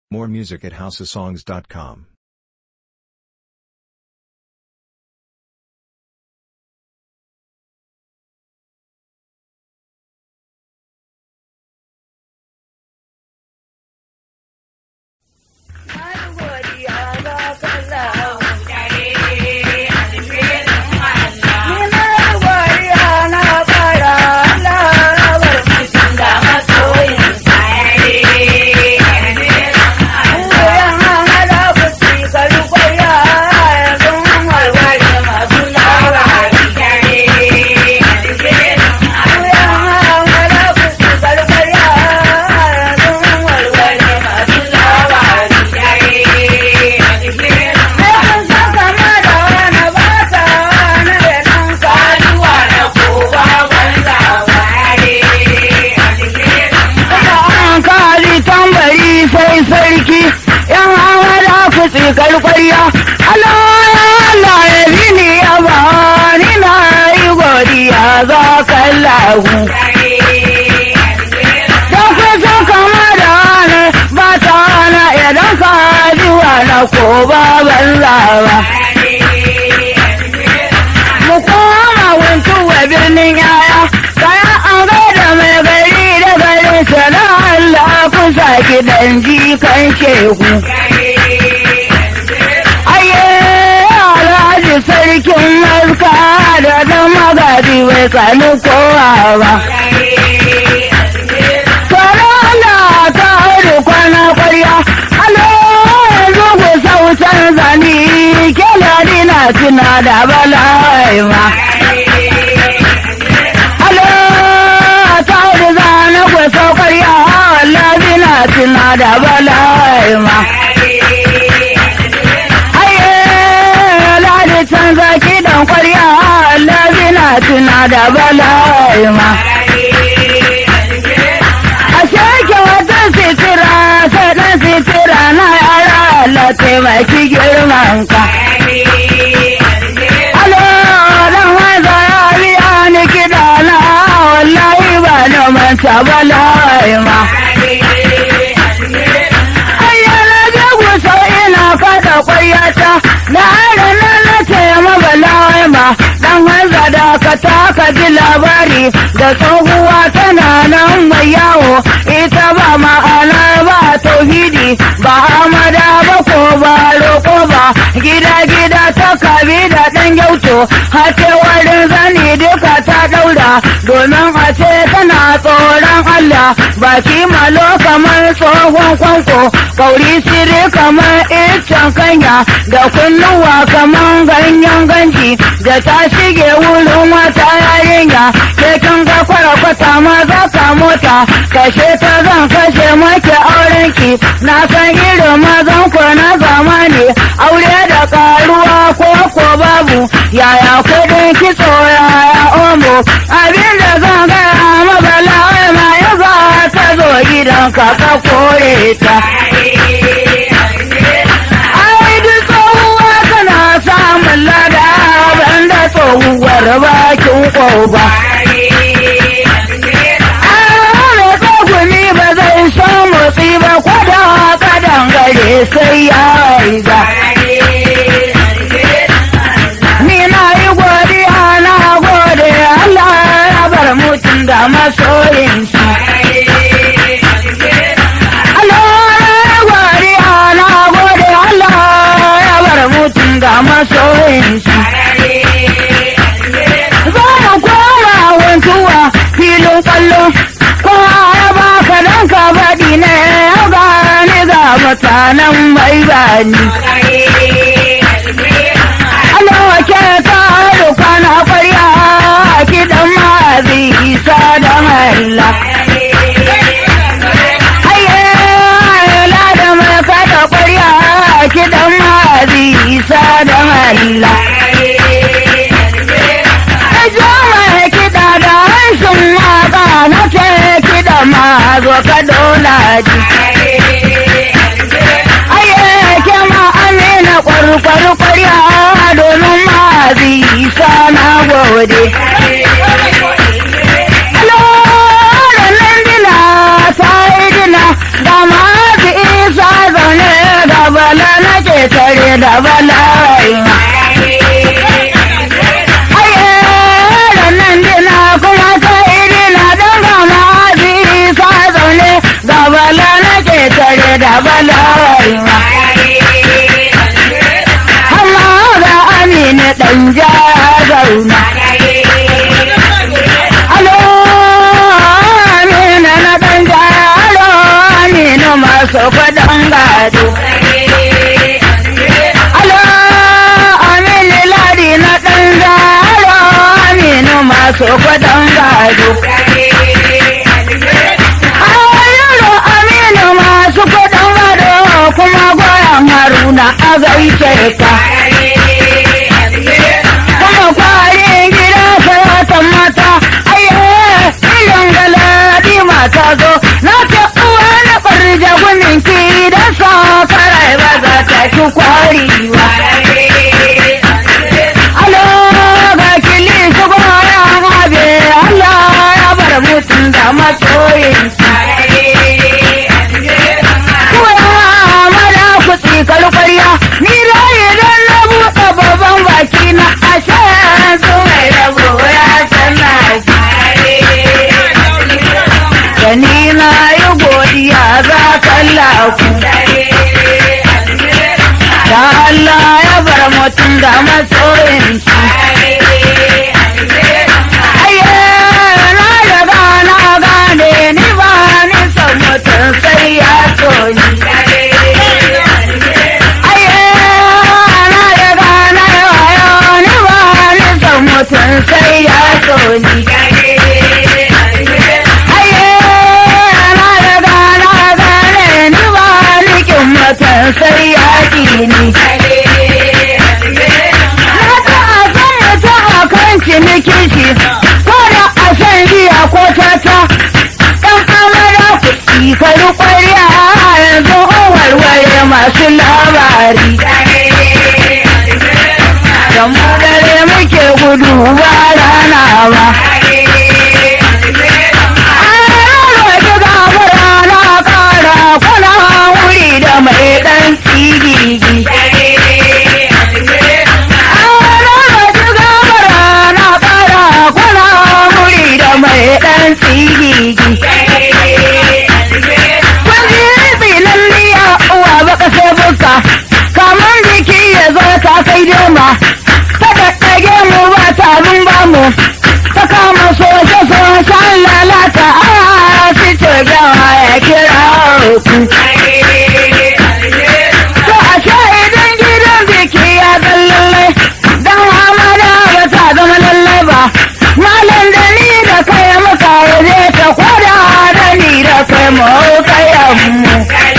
More music at houseofsongs.com. sai sarki yan hawara ku tsikar kwarya Allah Allah ya bini ya ba ni na yi godiya za ka lahu don ku so kama da ne ba ta na idan ka jiwa na ko ba banza ba mu koma wuntu wa birnin yaya kaya an gaida mai gari da garin sana Allah kusa gidan jikan shehu. Aye, alhaji sarkin maska da dan magadi bai kanu kowa ba. Tsoron da ta hudu kwana kwarya, alo yanzu ku sautan zani, kela dina tuna da bala'i ma. Alo ta hudu zane ku saukar yawa wallahi na tuna da bala'i ma. Aye, ladi canza kiɗan kwarya wallahi na tuna da bala'i ma. A sheke wata sitira sai ɗan sitira na yara Allah taimaki girman ka. Alo, dan wanza ya biya ni kiɗa na wallahi ba na manta bala'i ma. Ayyana jagu sau ina kada kwaryata na adana na taima bala'ai ma dan hanza da ka taka ji labari da tsohuwa tana nan mai yawo ita ba ma'ana ba tauhidi ba amada ba ko ba roƙo ba gida gida ta kabi da ɗan gyauto hace warin zani duka ta ɗaura domin a ce tana tsoron Allah baki malo kamar tsohon kwanko kauri siri kamar iccen kanya da kunnuwa kamar ganyen ganji da ta shige wurin wata yarinya sai kin ga kwata maza ka mota kashe ta zan kashe maki aurenki na san irin mazan ku na zamani aure da karuwa ko ko babu yaya kudin kitso yaya omo abin da zan gaya mabala ma ya za ta zo gidan ka ka kore ta ai duk tsohuwa tana samun lada banda tsohuwar bakin ƙoba ni ba zai so motsi ba kwada kadan gare sai ya riga. Ni na yi godiya na gode Allah ya bar mutum da masoyinsa. Allah ya godiya na gode Allah ya bar mutum da masoyinsa. Za mu koma wantuwa filin kwallo kowa ya baka don ka faɗi ne ya gani ga mutanen mai bani. Allah ke ta rufa na kwarya kiɗan mazi isa da Allah. Aye, da mai kada kwarya kiɗan mazi isa da Allah. Jama'a kiɗa da harshen waka na ce kiɗa ma zo ka dona ji. Aye ke ma amina kwarkwar kwarya domin ma isa na gode. Loran nan dina ta yi dina da ma isa da bala'i nan dina kuma ta iri na don gama sa zaune ga bala na ke tare da bala'i amma ga amina ɗan ja zauna alo amina na ɗan ja alo amina masu kwadon gado alo amina ladi na ɗan ja alo amina masu kwadon gado Ayaro aminu masu kudin gado kuma goyon haruna a gaishe ka. Kuma kwarin gida sayatan mata, ayye, ilin galadi mata zo, na ce uwa na ɓarja gumin ki da sa karai ba za ta ki kwari ba. Alo ga kili su goyon abe, Allah ya bar mutum da masoyin tsikar kwarya ni raye don na buɗe babban baki na ashe su mai rabo ya sanna da ni na yi godiya za kallaku da Allah ya bar mutum da masoyin shi aye na riga na gane ni ba ni son mutum sai ya so ni mutum sai ya so ni. Aye, na riga na gane ni ba nikin mutum sai ya ki ni. Na ta a san mutum a kan ciniki shi, ko da a san biya ko tata. Ɗan amara ku tsikari ƙwarya yanzu warware masu labari. da mu dare muke gudu ba rana ba. na kara kuna wuri da mai ɗan tsigigi. na kara kuna wuri da mai ɗan tsigigi. Kun ji tsinan liya uwa baka sai buka, kamar jiki ya zo ta kai dema. ta daddage mu ba ta mun ba mu ta kama soce socen lalata a su ce gawa ya kira ku. To a sha idan gidan biki ya zan lallai don hamada ba ta zama lallai ba. Malam da ni da kai muka waje ta kwada da ni da kai mu kayan mu.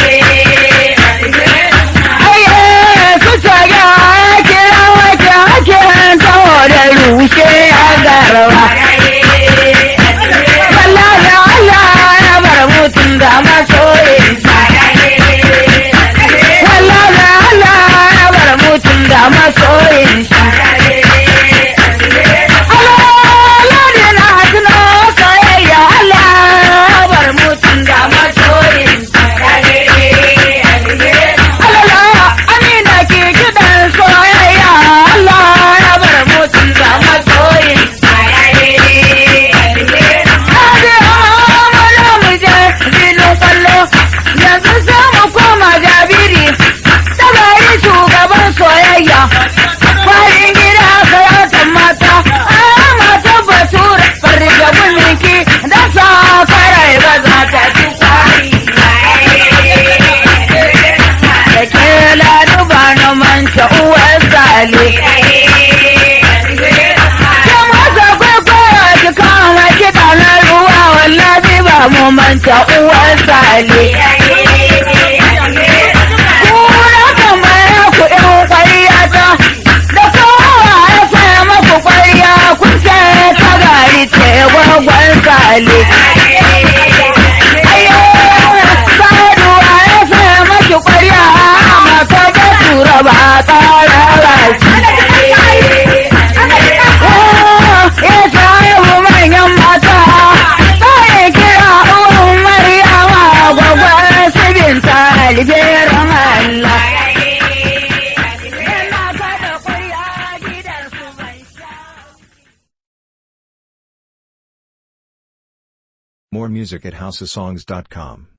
rushe a garba. Allah da Allah ya bar mutum da masoyin Allah da Allah ya bar mutum da masoyin Allah da na tuno soyayya Allah ya bar mutum da masoyin Allah amina ke kiɗan soyayya Allah ya bar mutum da masoyin yanzu za mu koma jabiri tabari shugaban soyayya farin gida karatan mata a mata batura farja mulki da sa karai ba za ta ci kwari da ke laduba na manta uwar zale mu manta uwar sale. Kura tambaya ku ɗan ƙwarya ta, da kowa ya saya maku ƙwarya kun ce ta gari ce gwagwan sale. Saduwa ya saya maki ƙwarya, maka da tura ba ƙara raki. Ya samu manyan mata, sai kira uwan Maryama gwagwar sibin taliberan Allah. More music at houseofsongs.com.